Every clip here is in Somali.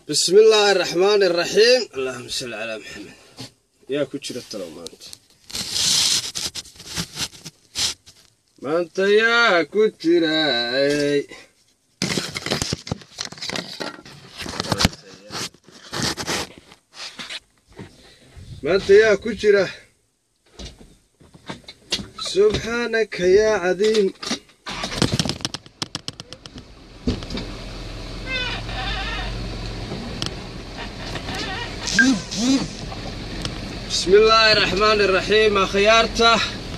bismi illaahi araxmaan iraxiim allahuma salli calaa maxamed yaa ku jira talow maanta maanta yaa ku jiray maanta yaa ku jira subxaanaka yaa cadiim bismi illaahi raxmaan iraxiim akhyaarta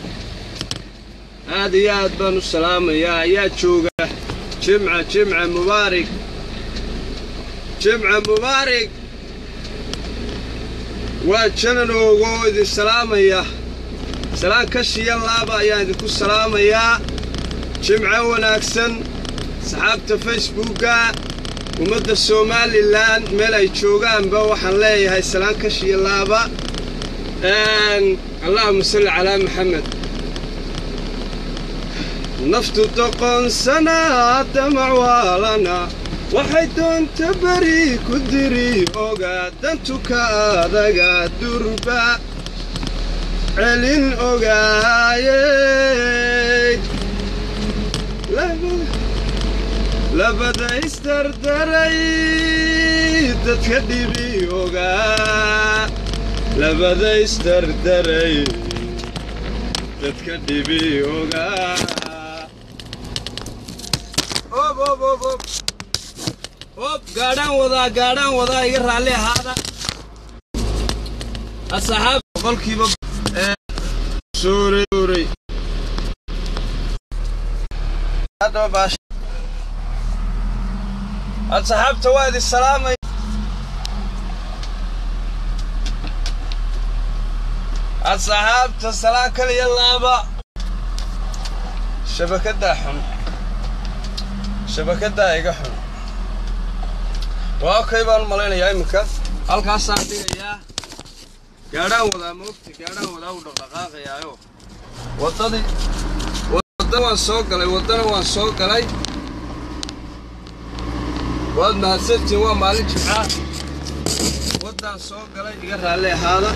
aad iyo aad baan u salaamayaa ayaa jooga jimca jimca mubaarig jimca mubaarig waa janan oogo oo idin salaamaya salaan kashiya laaba ayaan idinku salaamayaa jimco wanaagsan saxaabta facebookga ummadda somalilan meel ay joogaanba waxaan leeyahay salaan kashiya laaba allahuma salli calaa maxamed naftu doqonsanaa damac waalana waxay doonta beri ku diri ogaa dantuka adaga durba celin ogaayey labada isdardaray dadka dhibi ogaa labada isdardaray dadka dhibi ogaa ob ob ob ob ob gaadhaan wadaa gaadhaan wadaa iga raalli ahaada asxaab boqolkiiba suuray asxaabta waa idin salaamay asxaabta salaan kaliya laaba shabakaddaa xun shabakaddaa iga xun waa okay baan malaynayaa iminka halkaasaan dhigayaa gaadhaan wadaa moogta gaadhaan wadaa u dhaqdhaqaaqayaayo waddadii wadda waan soo galay waddana waan soo galay waad mahadsantiin waa maalin jimcaa waddaan soo galay iga raalli ahaada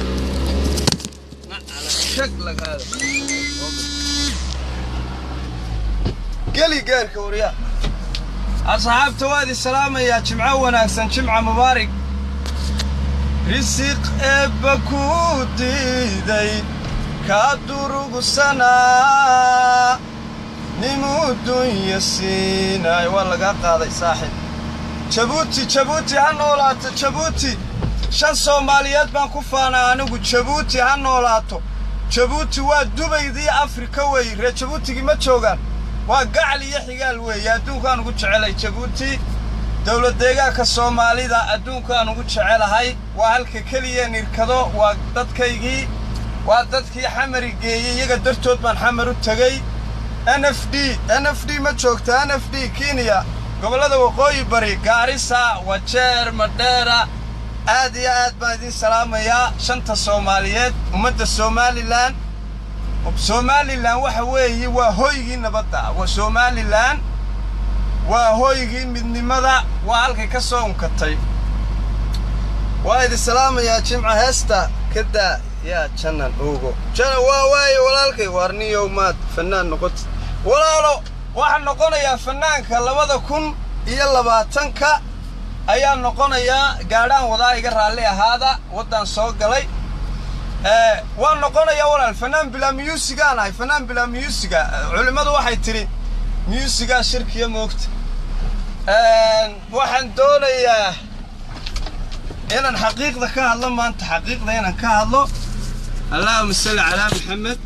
geli gaarka waryaa asxaabta waa idin salaamayaa jimco wanaagsan jimca mubaarig risiq eebba kuu diiday kaa durugsanaa nimuu dunya siinaay waa lagaa qaaday saaxiib jabuuti jabuuti ha noolaato jabuuti shan soomaaliyeed baan ku faanaa anigu jabuuti ha noolaato jabuuti waa dubaydii afrika weeye reer jabuutigii ma joogaan waa gacal iyo xigaal weeye adduunkaan ugu jecelay jabuuti dowlad deegaanka soomaalida adduunkaan ugu jecelahay waa halka keliya nirkado waa dadkaygii waa dadkii xamari geeyey iyaga dartood baan xamar u tegey n f d n f d ma joogta n f d kenya gobollada waqooyi bari gaarisa wajeer madheera aad iyo aad baan idiin salaamayaa shanta soomaaliyeed ummadda somalilan somalilan waxa weeye waa hoygii nabadda waa somalilan waa hoygii midnimada waa halkay ka soo unkatay waa idin salaamayaa jimca heesta kadaa yaa janan ogo janan waa waaye walaalkay waarniyow maad fannaan noqota walaalo waxaan noqonayaa fannaanka labada kun iyo labaatanka ayaa noqonayaa gaadhaan wadaa iga raalli ahaada waddaan soo galay waan noqonayaa walaal fanaan bilaa miyuusigaan ahay fanaan bilaa miyuusiga culimmadu waxay tidhi miyuusigaa shirkiya moogta waxaan doonayaa inaan xaqiiqda ka hadlo maanta xaqiiqda inaan ka hadlo allahuma salli calaa maxamed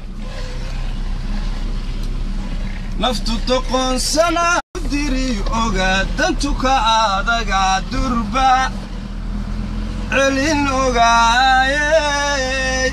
naftu doqoonsana diri ogaa dantuka adaga durba celin ogaayey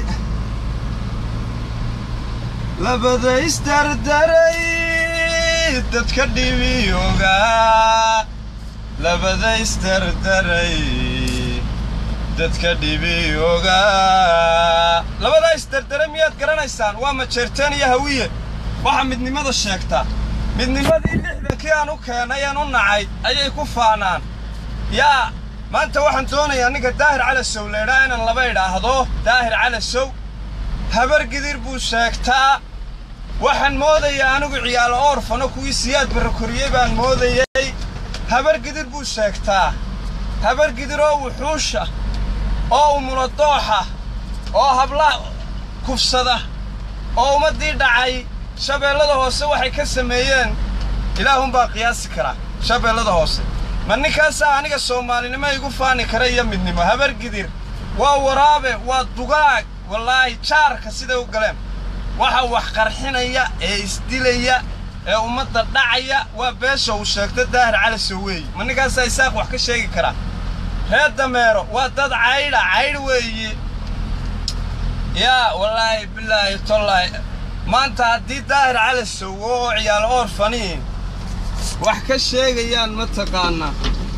labada isdardaray dadka dhibi ogaa labada isdardaray dadka dhibi ogaa labadaa isdardaray miyaad garanaysaan waa majeerteen iyo hawiye waxaa midnimada sheegtaa midnimadii lixdankii aan u keenay aan u nacay ayay ku faanaan yaa maanta waxaan doonayaa ninka daahir calasow leedhaa inaan laba idhaahdo daahir calasow habar gidir buu sheegtaa waxaan moodayaa anigu ciyaalo oorfano kuwii siyaad barrakoriyey baan moodayey habar gidir buu sheegtaa habar gidir oo wuxuusha oo umuladooxa oo habla kufsada oo ummaddii dhacay shabeellada hoose waxay ka sameeyeen ilaahunbaa qiyaasi karaa shabeellada hoose ma ninkaasaa aniga soomaalinimo igu faani kara iyo midnimo habar gidir waa waraabe waa dugaag wallaahi jaarka siday u galeen waxa wax qarxinaya ee isdilaya ee ummadda dhacaya waa beesha uu sheegto daahir calasow weeye ma ninkaasaa isaaq wax ka sheegi karaa reer dameero waa dad caydha caydh weeye yaa wallaahi bilaahi tollaahi maanta haddii daahir calasow oo ciyaalo oorfaniin wax ka sheegayaan mataqaanaa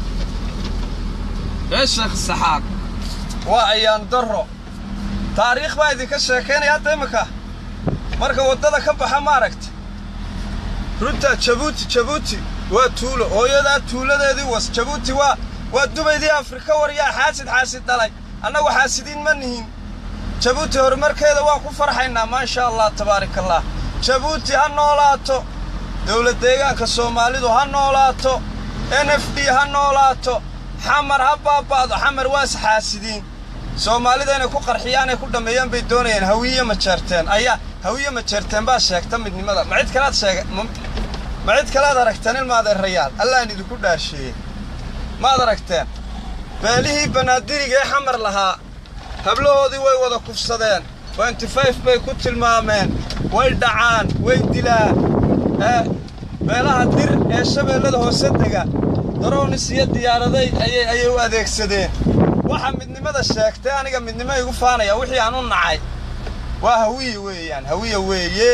ree sheekh saxaaq waa ayaan darro taariikh baa idinka sheekaynaya hadda imminka marka waddada ka baxa ma aragta runta jabuuti jabuuti waa tuulo hooyadaa tuuladeedii was jabuuti waa waa dubaydii afrika waryaa xaasid xaasid dhalay annagu xaasidiin ma nihin jabuuti horumarkeeda waan ku farxaynaa maasha allah tabaaraka allah jabuuti ha noolaato dowlad deegaanka soomaalidu ha noolaato n f d ha noolaato xamar ha baaba'do xamar waas xaasidiin soomaalida inay ku qarxiyaan ay ku dhammeeyaan bay doonayaan hawiye ma jeerteen ayaa hawiye ma jeerteen baa sheegta midnimada ma cid kalaad sheega ma cid kalaad aragteen ilmaadeerayaal allahan idinku dhaarsheeyey maad aragteen beelihii banaadiriga ee xamar lahaa hablahoodii way wada kufsadeen wenty fayf bay ku tilmaameen way dhacaan way dilaan ee beelaha dir ee shabeellada hoose dega daroonis iyo diyaaraday ayay ayay u adeegsadeen waxa midnimada sheegtay aniga midnimo igu faanaya wixii aan u nacay waa hawiye weeyaan hawiye weeye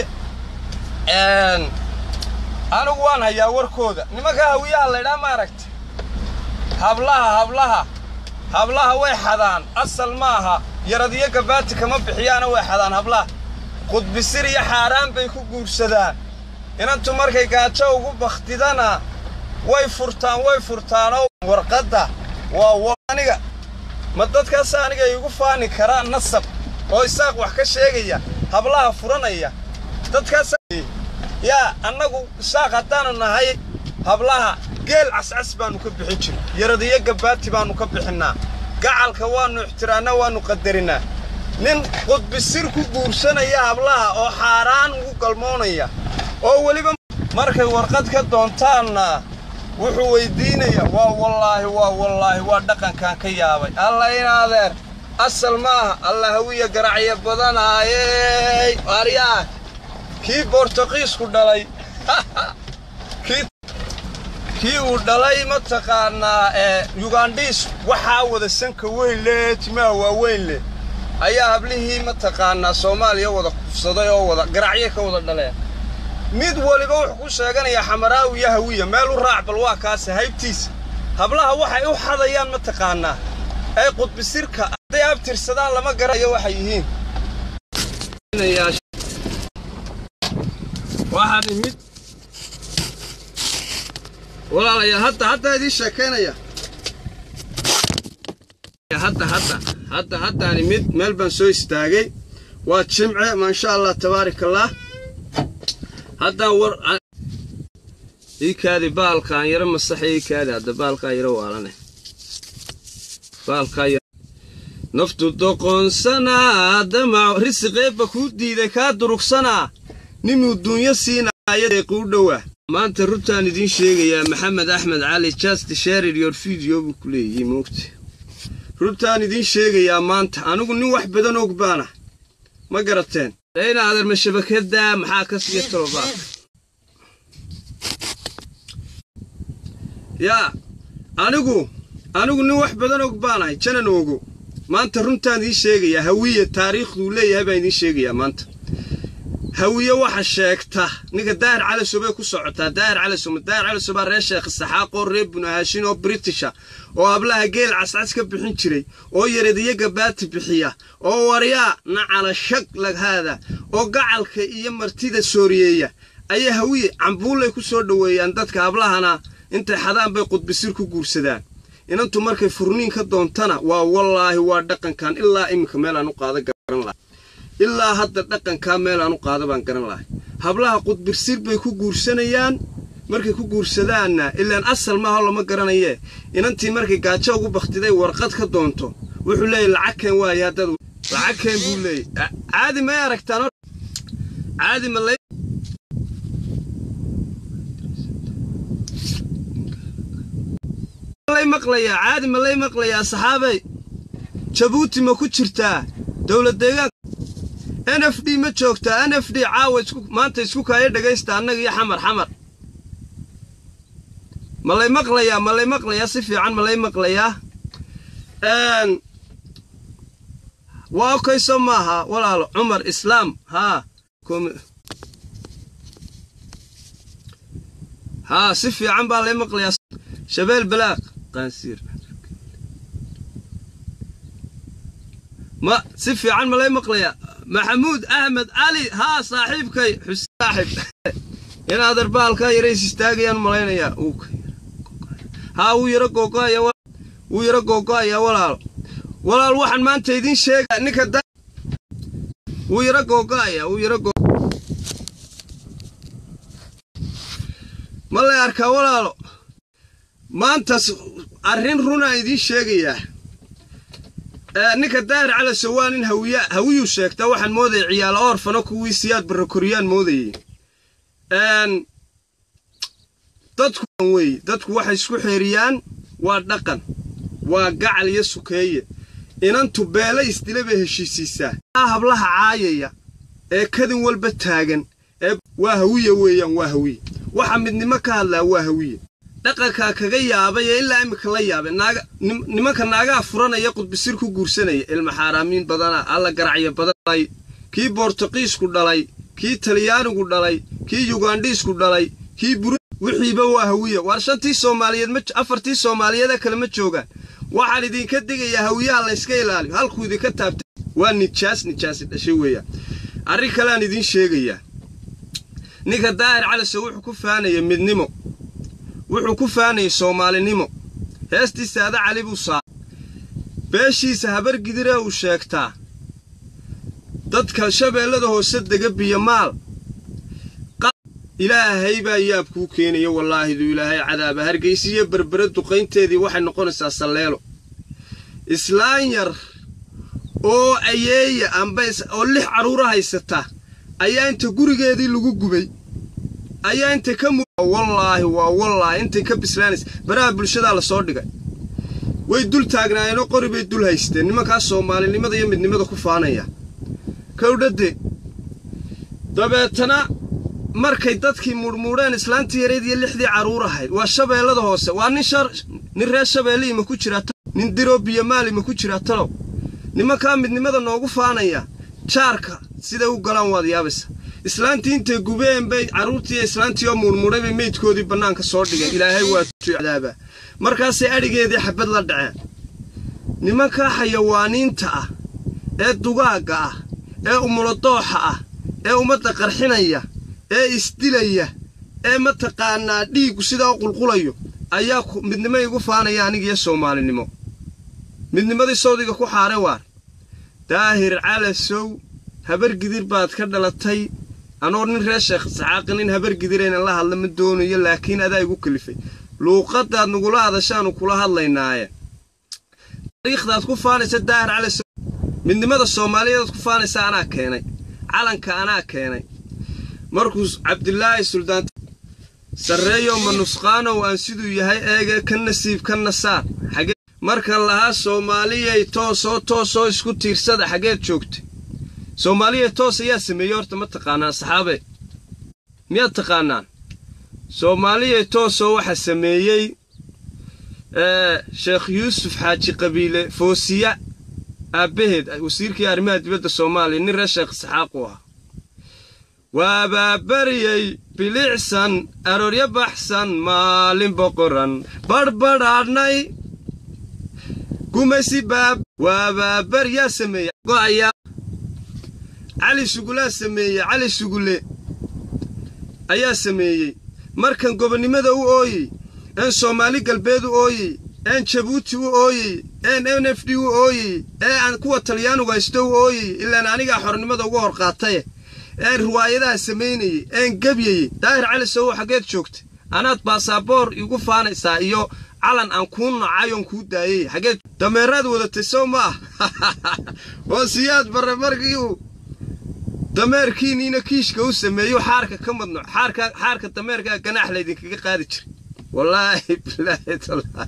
anigu waan hayaa warkooda nimanka hawiyaha laydhaa ma aragta hablaha hablaha hablaha way xadaan asal maaha yaradiyo gabaati kama bixiyaana way xadaan hablaha qudbisir iyo xaaraan bay ku guursadaan inantu markay gaajo ugu bakhtidana way furtaan way furtaanoo warqadda waa aniga ma dadkaas aniga iigu faani karaa nasab oo isaaq wax ka sheegaya hablaha furanaya dadkaas yaa annagu isaaq haddaanu nahay hablaha geel cascas baannu ka bixin jir yaradiyo gabaati baannu ka bixinnaa gacalka waannu ixtiraannaa waannu qadarinnaa nin qudbisir ku guursanaya hablaha oo xaaraan ugu galmoonaya oo weliba markay warqad ka doontaanna wuxuu weyddiinayaa waa wallaahi waa wallaahi waa dhaqankan ka yaabay alla in adeer asal maaha alla hawiya garacyo badanaayey aryaah kii bortuqiisku dhalay kii uu dhalay mataqaannaa ee yugandhiis waxaa wada sanka weyn leh timaha waaweyn leh ayaa hablihii mataqaannaa soomaaliya wada kufsaday oo wada garacyo ka wada dhaleen mid waliba wuxuu ku sheeganayaa xamaraawi iyo hawiya meel u raac bal waa kaase haybtiisa hablaha waxay u xadayaan mataqaannaa ee qudbisirka hadday abtirsadaan lama garanayo waxay yihiin waxaan imid walaalayaal hadda hadda idiin sheekaynaya hadda hadda hadda haddaan imid meel baan soo istaagay waa jimce maasha allah tabaaraka allah haddaan war iikaadi baalkaan yaro masaxa iikaadi hadda baalkaa yaro waalane baalkaa yaro naftu doqonsanaa damac risiqeebba kuu diiday kaa durugsanaa nimuu duunyo siinaaya deequu dhowaa maanta runtaan idiin sheegayaa maxamed axmed cali just shared your video buu ku leeyihi moogta runtaan idiin sheegayaa maanta anigu nin wax badan og baana ma garateen dayna adeerma shabakadaa maxaa ka siiya talobaaka yaa anigu anigu nin wax badan og baanahay janan ogo maanta runtaan idiin sheegayaa hawiye taariikhduu leeyahay baan idiin sheegayaa maanta hawiye waxa sheegta ninka daahir calasow bay ku socotaa daahir calasow ma daahir calasow baa reer sheekh saxaaqoo reer bunahaashin oo britisha oo hablaha geel cascas ka bixin jiray oo yaradiyo gabaati bixiya oo waryaa nacala shag laghaada oo gacalka iyo martida sooriyeeya ayaa hawiye cambuullay ku soo dhoweeyaan dadka hablahana intay xadaan bay qudbisir ku guursadaan inantu markay furniin ka doontana waa wallaahi waa dhaqankan ilaa iminka meelaan u qaada garan lahay ilaa hadda dhaqankaa meelaan u qaada baan garan lahay hablaha qudbirsir bay ku guursanayaan markay ku guursadaanna ilaan asal maaho lama garanayee inantii markay gaajo ugu bakhtiday warqad ka doonto wuxuu leeyahy lacag keen waaye haddaad lacag keen buu leeyay caadi may aragtaan caadi ma lay lay maqlayaa caadi ma lay maqlayaa saxaabay jabuuti ma ku jirtaa dowlad deegaanka n f d ma joogtaa n f d caawa maanta isku kaaya dhegaysta annaga iyo xamar xamar ma lay maqlayaa ma lay maqlayaa si fiican ma lay maqlayaa waa okayso maaha walaalo cumar islaam haa haa si fiican baa lay maqlayaa shabeel balaaq qaansiir ma si fiican ma lay maqlayaa maxamuud axmed cali haa saaxiibkay xuseen saaxib inaad arbaalkaa yarays istaagayaan malaynayaa haa wuu yaro googo'aya wuu yaro googo'ayaa walaalo walaal waxaan maanta idiin sheegaa ninka da wuu yaro googo'ayaa wuu yaro ma lay arkaa walaalo maantas arrin runaa idiin sheegayaa ninka daahir calaso waa nin hawiya hawiyuu sheegtaa waxaan moodayay ciyaalo oorfano kuwii siyaad barrakoriyaan moodayey dadku wey dadku waxay isku xeeriyaan waa dhaqan waa gacal iyo sukeeye inantu beela isdila bay heshiisiisaa hablaha caayaya ee kadin walba taagan ee waa hawiye weeyaan waa hawiye waxa midnimo ka hadlaa waa hawiye dhaqankaa kaga yaabay ee ilaa iminka la yaabay nimanka naagaha furanaya qudbisir ku guursanaya ilma xaaraamiin badana alla garacyo badanay kii boortuqiisku dhalay kii talyaanigu dhalay kii yugandhiisku dhalay kii bur wixiiba waa hawiye waar shantii soomaaliyeed afartii soomaaliyeeda kale ma joogaan waxaan idinka digayaa hawiyaha layska ilaaliyo halkuu idinka taabtay waa nijaas nijaasi dhashay weeyaan arrin kaleaan idiin sheegayaa ninka daahir calise wuxuu ku faanaya midnimo wuxuu ku faanayay soomaalinimo heestii saada cali buu saa beeshiisa habar gidiree uu sheegtaa dadka shabeellada hoose dega biyo maal ilaahay baa yaab kuu keenaya wallaahiduu ilaahay cadaaba hargaysiiyo berbere duqaynteedii waxay noqonaysaa salleelo islaan yar oo ayeeya amba oo lix carruura haysata ayaa inta gurigeedii lagu gubay ayaa intay ka wallaahi waa wallaahi intay ka bislaanaysa baraha bulshadaa la soo dhigay way dul taagnaayeenoo qori bay dul haysteen nimankaas soomaalinimada iyo midnimada ku faanaya kowdhadde dabeetana markay dadkii mudhmuudheen islaantii yareed iyo lixdii carruur ahayd waa shabeellada hoose waa nin shar nin reer shabeelle ima ku jiraa nin diroo biyomaal ima ku jiraa talow nimankaa midnimada noogu faanaya jaarka siday u galaan waad yaabaysa islaantii intay gubeen bay carruurtii iyo islaantii oo muudhmuudhay bay meydkoodii bannaanka soo dhigeen ilaahay waa cadaaba markaasay adhigeedii xabad la dhaceen nimankaa xayawaaniinta ah ee dugaagga ah ee umuladooxa ah ee ummadda qarxinaya ee isdilaya ee mataqaanaa dhiiggu sidaa u qulqulayo ayaa midnimo igu faanaya anigiyo soomaalinimo midnimadii sawdiga ku xaare waar daahir calasow habar gidir baad ka dhalatay anoo nin reer sheekh saxaaqi nin habar gidiraynan la hadla ma doonayo laakiin adaa igu kalifay luuqadaad nagula hadashaanu kula hadlaynaaye taariikhdaad ku faanaysa daahir calasow midnimada soomaaliyeedaad ku faanaysa anaa keenay calanka anaa keenay markuu cabdilaahi suldaan sarreeyo ma nusqaanow aan siduu yahay eege ka nasiib ka nasaar xagee markan lahaa soomaaliyay toosoo toosoo isku tiirsada xaggeed joogtay soomaaliyay toos ayaa sameeyey horta ma taqaanaan saxaabe miyaad taqaanaan soomaaliyay toosoo waxaa sameeyey sheekh yuusuf xaaji qabiile foosiya aabbaheed wasiirkii arrimaha dibadda soomaaliya nin reer sheekh saxaaqu ahaa waabaabaryey bilicsan arooryo baxsan maalin boqoran badhbadhaadhnay gumaysi baab waabaabar yaa sameeye go'ayaa cali sugulaa sameeye cali sugule ayaa sameeyey markan gobonnimada u ooyey een soomaali galbeed u ooyey een jabuuti u ooyey een n f d u ooyey ee aan kuwa talyaanigu haysto u ooyey ilaan anigaa xornimada uga hor qaataye een riwaayadaha samaynayey een gebyayey daahir cali sowo xaggeed joogta anaad baasaboor igu faanaysaa iyo calan aan kuu nacay oon kuu daayey xaggeed dameeraad wadatay sow ma ah oo siyaad barre markii uu dameerkiiniina kiishka u sameeyo xaarka ka madno xaarka xaarka dameerkaa ganaax laydinkaga qaadi jiray wallaahi bilaahi tallaahi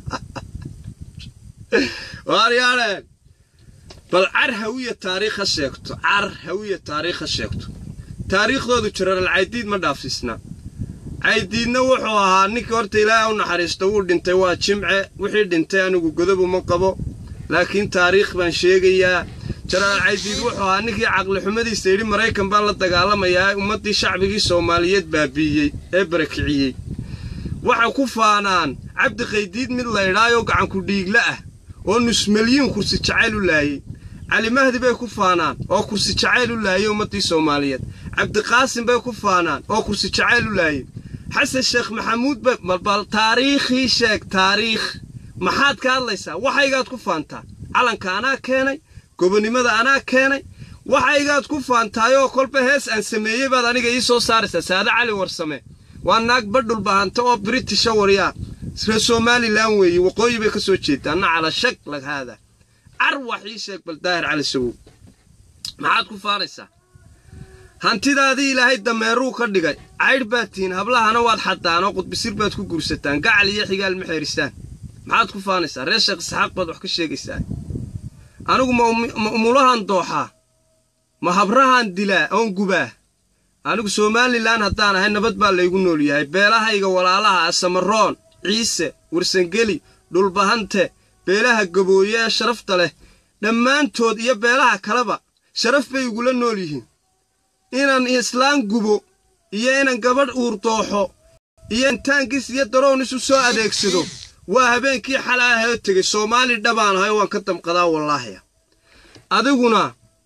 waaryaadheen bal car hawiya taariikh ha sheegto car hawiya taariikh ha sheegto taariikhdoodu jararal caydiid ma dhaafsiisna caydiidna wuxuu ahaa ninkii horta ilaahay u naxariisto wuu dhintay waa jimce wixii dhintay anigu godob uma qabo laakiin taariikh baan sheegayaa jaraal caydiid wuxuu ahaa ninkii caqlixumadiisa yidhi maraykan baan la dagaalamayaa ummaddii shacbigii soomaaliyeed baabiiyey ee barakiciyey waxay ku faanaan cabdi qaydiid mid laydhaayoo gacanku dhiigle ah oo nusmalyiin kursi jacayl u laayey cali mahdi bay ku faanaan oo kursi jacayl u laayey ummaddii soomaaliyeed cabdiqaasim bay ku faanaan oo kursi jacayl u laayey xasan sheekh maxamuud bay bal taariikhii sheeg taariikh maxaad ka hadlaysaa waxaygaad ku faantaa calanka anaa keenay gobonnimada anaa keenay waxaygaad ku faantaayoo kolba hees aan sameeyey baad aniga ii soo saaraysaa saade cali warsame waa naag badhul bahanta oo britisha waryaa reer somalilan weeye waqooyi bay ka soo jeedaa na cala shag lag haada car wax ii sheeg bal daahir cali sagow maxaad ku faanaysaa hantidaadii ilaahay dameeruu ka dhigay caydh baad tihiin hablahana waad xaddaan oo qudbisir baad ku guursataan gacal iyo xigaal ma xeerisaan maxaad ku faanaysaa reer sheekh isxaaq baad wax ka sheegaysaa anigu ma umulahan dooxaa ma habrahan dilaa oon gubaa anigu somalilan haddaan ahay nabad baa laygu nool yahay beelahayga walaalaha asamaroon ciise warsangeli dhulbahante beelaha gabooye ee sharafta leh dhammaantood iyo beelaha kaleba sharaf bay igula nool yihiin inaan islaan gubo iyo inaan gabadh uur dooxo iyo intaankiis iyo daroon isu soo adeegsado waa habeenkii xala ahee tegey soomaali dhabaan ahay waan ka damqadaa wallaahiya adiguna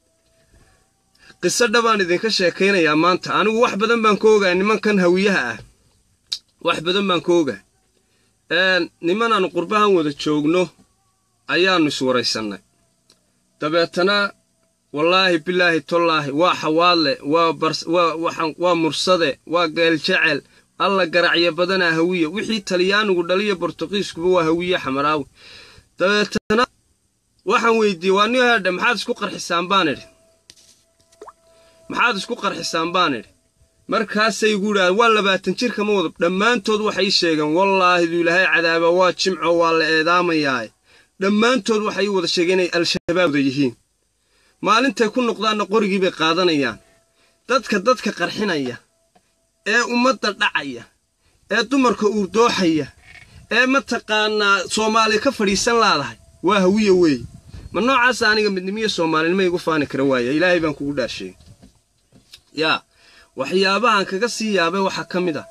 qiso dhabaan idinka sheekaynayaa maanta anigu wax badan baan ka ogaa nimankan hawiyaha ah wax badan baan ka ogaa nimanaannu qurbahan wada joogno ayaannu iswaraysannay dabeetana wallaahi bilaahi tollaahi waa xawaadle waa mursade waa geeljecel alla garacyo badanaa hawiya wixii talyaanigu dhaliyo bortuqiiskuba waa hawiye xamaraawi dabeetana waxaan weydiiyey waa nin hadha maxaad isku qarxisaan baan idhi maxaad isku qarxisaan baan idhi markaasay igu idhahdeen waa labaatan jirkama wada dhammaantood waxay sheegeen wallaahidu ilaahay cadaaba waa jimco waa la eedaamayaae dhammaantood waxay wada sheegeen inay al-shabaab wada yihiin maalintay ku noqdaanna qorigii bay qaadanayaan dadka dadka qarxinaya ee ummadda dhacaya ee dumarka uurdooxaya ee mataqaanaa soomaali ka fadhiisan laadahay waa hawiya weeye ma noocaasa aniga midnimiyo soomaalinima igu faani kara waaya ilaahay baan kugu dhaasheey yaa waxyaabahan kaga sii yaabay waxaa ka mid a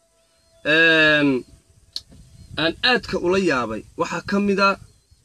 aan aadka ula yaabay waxaa ka mid a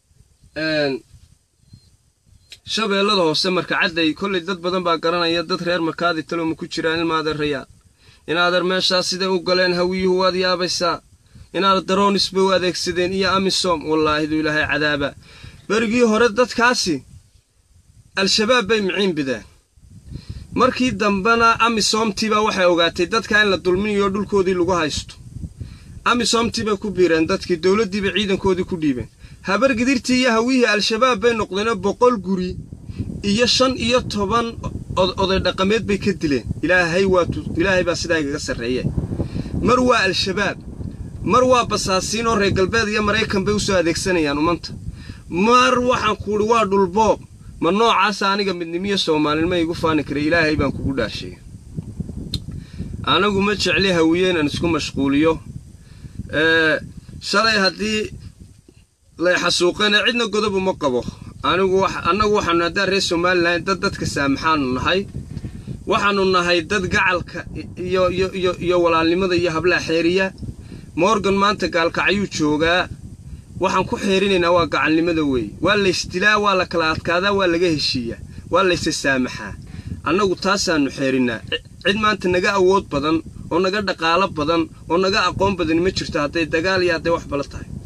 shabeellada hoose marka cadday kollay dad badan baa garanaya dad reer markaadi taloma ku jiraan ilmaadeerayaa inaadeer meeshaas siday u galeen hawiyuhu waad yaabaysaa inaad daroonis bay u adeegsadeen iyo amisom wallaahidu ilaahay cadaaba berigii hore dadkaasi al-shabaab bay miciin bideen markii dambena amisomtiibaa waxay ogaatay dadka in la dulminayo dhulkoodii lagu haysto amisomtii bay ku biireen dadkii dowladdiiba ciidankoodii ku dhiibeen habargidirtii iyo hawiyihii al-shabaab bay noqdeenoo boqol guri iyo shan iyo toban oday dhaqameed bay ka dileen ilaahay waa ilaahay baa sidaa igaga sarreeye mar waa al-shabaab mar waa basaasiin oo reer galbeed iyo maraykan bay u soo adeegsanayaan umanta mar waxaan kuuhi waa dhulboob ma noocaasa aniga midnimiyo soomaalinima igu faani karay ilaahay baan kugu dhaasheey anagu ma jecli hawiye inaan isku mashquuliyo shalay haddii lay xasuuqeen cidna godob uma qabo anigu annagu waxaanu haddaan reer somalilan dad dadka saamaxaanu nahay waxaanu nahay dad gacalka iyo iyo iyo iyo walaalnimada iyo hablaha xeeriya morgan maanta gaalkacyuu joogaa waxaan ku xeerinaynaa waa gacalnimada weeye waa laysdilaa waa la kala adkaadaa waa laga heshiiyaa waa laysa saamaxaa annagu taasaannu xeerinnaa cid maanta naga awood badan oo naga dhaqaalo badan oo naga aqoon badani ma jirto hadday dagaal iyo hadday wax bala tahay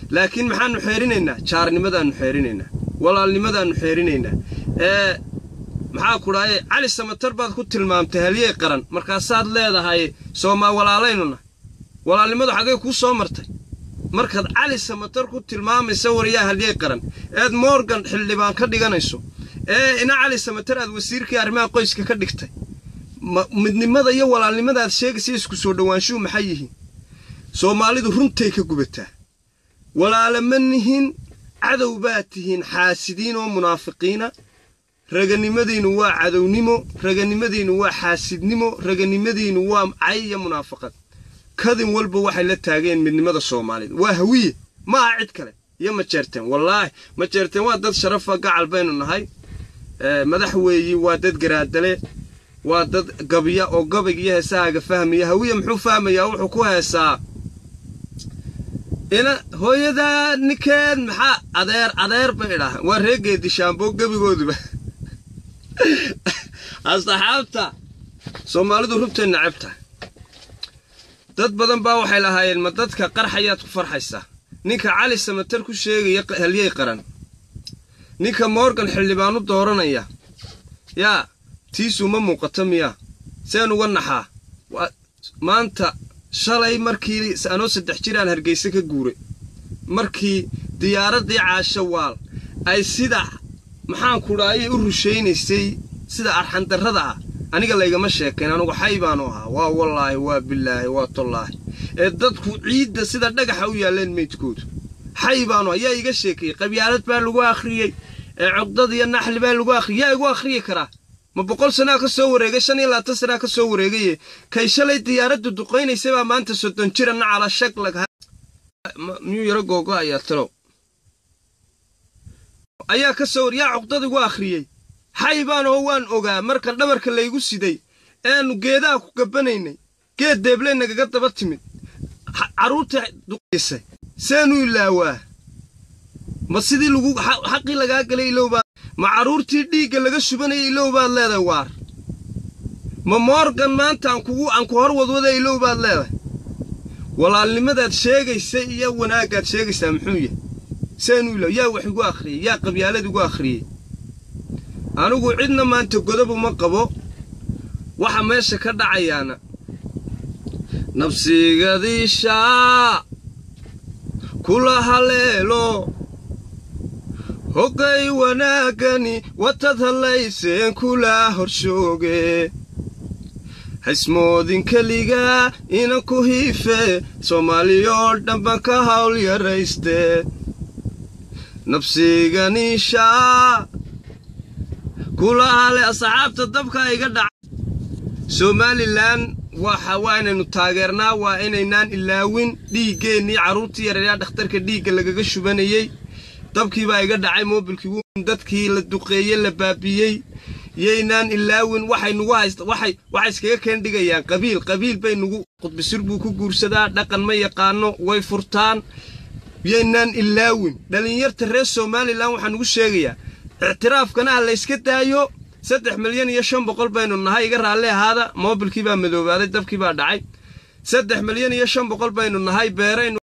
laakiin maxaannu xeerinaynaa jaarnimadaannu xeerinaynaa walaalnimadaannu xeerinaynaa ee maxaa ku dhahaye cali samatar baad ku tilmaamtay halyey qaran markaasaad leedahay soomaa walaalaynuna walaalnimadu xaggay kuu soo martay markaad cali samatar ku tilmaamaysa waryaa halyey qaran eed morgan xildhibaan ka dhiganayso ee ina cali samatar aad wasiirkii arrimaha qoyska ka dhigtay midnimada iyo walaalnimada aad sheegaysa isku soo dhowaanshuhu maxay yihiin soomaalidu runtay ka gubataa walaala ma nihin cadow baad tihiin xaasidiin oo munaafiqiina raganimadiinnu waa cadownimo raganimadiinnu waa xaasidnimo raganimadiinnu waa cay iyo munaafaqad kadin walba waxay la taageen midnimada soomaalida waa hawiye ma aha cid kale iyo majeerteen wallaahi majeerteen waa dad sharafa gacal baynu nahay madax weeyi waa dad garaadale waa dad gabya oo gabayg iyo heesahaaga fahmaya hawiye muxuu fahmayaa wuxuu ku heesaa ina hooyadaa ninkeed maxaa adeer adeer bay idhaahaan waa reegeedi shaambo gebigooduba asxaabta soomaalidu rubtay nacab tahay dad badan baa waxay lahaayeen ma dadka qarxayaad ku farxaysaa ninka cali samatar ku sheegaya halyey qaran ninka morgan xildhibaan u dooranaya yaa tiisuu ma muuqato miyaa seen uga naxaa maanta shalay markii anoo saddex jir aan hargeyse ka guuray markii diyaaraddii caasho waal ay sida maxaan kudhaayay u rushaynaysay sida arxandarrada ah aniga laygama sheekayn anugu xay baanu ahaa waa wallaahi waa bilaahi waa tollaahi ee dadku ciidda sida dhagaxa u yaalleen meydkoodu xay baanu ahaa yaa iga sheekeeyey qabyaalad baa lagu akhriyey ee cugdad iyo naxli baa lagu akhriyey yaa igu akhriyi karaa ma boqol sanaa ka soo wareegay shan iyo labaatan sanaa ka soo wareegaye kay shalay diyaaraddu duqaynaysay baa maanta soddon jira nacala shaglag miyuu yaro googo ayaa talow ayaa ka soo war yaa cuqdad igu akhriyey xay baan oo waan ogaa marka dhabarka laygu siday eanu geedaha ku gabbanaynay geed deebley nagaga daba timid carruurta duqaysay seenu ilaawaa ma sidii lagu xaqii lagaa galay ilowbaa ma carruurtii dhiigga laga shubanayay ilow baad leedahay waar ma moorgan maanta aan kugu aan ku hor wadwada ilow baad leedahay walaalnimadaad sheegaysa iyo wanaaggaad sheegaysaa muxuu yahay seenu ilaw yaa wax igu akhriyey yaa qabyaalad igu akhriyey anigu cidna maanta godob uma qabo waxa meesha ka dhacayaana nabsigadiishaa kula haleelo hoggay wanaaggani watad hallayseen kula horshooge haysmoodin keligaa inan ku hiife soomaaliyoo dhanban ka hawl yarayste nabsiganiishaa kula hale asxaabta dabka iga dhaca somalilan waxa waa inaynu taageernaa waa inaynaan ilaawin dhiiggeennii carruurtii yareeyaa dhakhtarka dhiigga lagaga shubanayey dabkiibaa iga dhacay moobilkii wuun dadkii la duqeeyey la baabiiyey yaynaan ilaawin waxay nugu haysta waxay waxay iskaga keen dhigayaan qabiil qabiil bay nugu qudbisir buu ku guursadaa dhaqan ma yaqaano way furtaan yaynaan ilaawin dhallinyarta reer somalilan waxaan ugu sheegayaa ictiraafkana ha layska daayo saddex milyan iyo shan boqol baynu nahay iga raalli ahaada moobilkii baa madoobaaday dabkii baa dhacay saddex milyan iyo shan boqol baynu nahay beeraynu